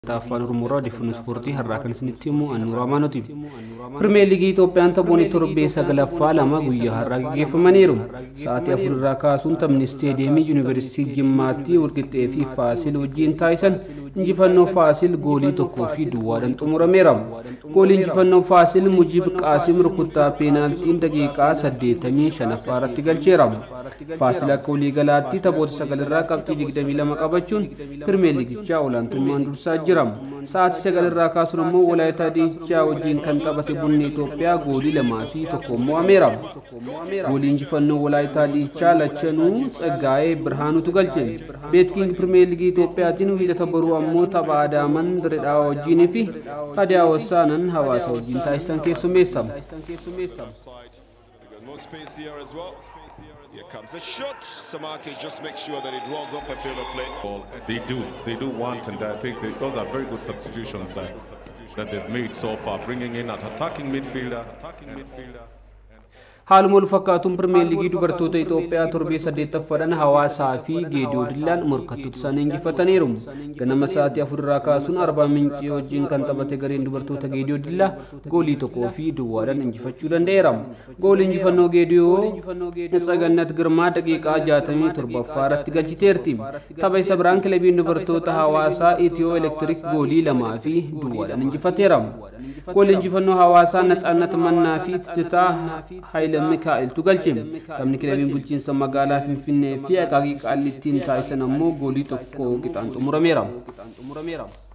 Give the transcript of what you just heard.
afaan oromoo odeeffannoo ispoortii har'aa kan isinitti himu annuura amaanooti pirimeer liigii itoophiyaan taphoonni torbee sagalaffaa lama guyyaa har'aa gaggeeffamaniiru sa'aatii afur irraa kaasuun taphni isteediyeemii yuunivarsiitii jimmaatti walqixxee fi faasil wajjiin taasisan injifannoo faasil goolii tokkoo fi duwwaadhaan xumurameera goolii injifannoo faasil mujib qaasim rukuttaa peenaaltiin daqiiqaa 85 irratti galcheera faasil akka waliigalaatti taphoota sagalirraa qabxii 22 qabachuun pirimeer liigichaa olaantummaan dursaa jira sa'aatii sagalirraa kaasuun immoo walaayitaa diichaa wajjiin kan taphate bunni Itoophiyaa goolii lamaa fi tokko mo'ameera. Goolii injifannoo walaayitaa diichaa lachanuu tsaggaa'ee birhaanutu galche. Beetkiing pirimeer liigii Itoophiyaatiin wiixata boruu ammoo tapha Adaaman Diredhaa wajjiinii fi Hadiyaa Hossaanan hawaasa wajjiin taasisan keessummeessa. No space here as well. Here comes a shot. Samaki just makes sure that it rolls off a field of play. Well, they do. They do want, and I think they, those are very good substitutions uh, that they've made so far, bringing in an attacking midfielder. Attacking midfielder. haaluma wal fakkaatuun pirimeer liigii dubartoota Itoophiyaa torbee saddeettaffaadhaan hawaasaa fi geediyoo dillaan morkattoota isaanii injifataniiru. Ganama sa'aatii afurirraa kaasuun arbaa mincii wajjin kan taphate gareen dubartoota geediyoo dillaa goolii tokkoo fi duwwaadhaan injifachuu danda'eera. Goolii injifannoo geediyoo Tsagannat Girmaa daqiiqaa 67 irratti galchiteerti. Tapha isa biraan kilabiin dubartoota hawaasaa Itiyoo Elektiriik goolii lamaa fi duwwaadhaan injifateera. Goolii injifannoo hawaasaa Natsaannat Mannaa fi Titaa Haayila Mikaa'eltu galche. Taphni kilabiin bulchiinsa magaalaa Finfinnee fi Akaakii Qaallittiin taasisan ammoo goolii tokko qixaan xumurameera.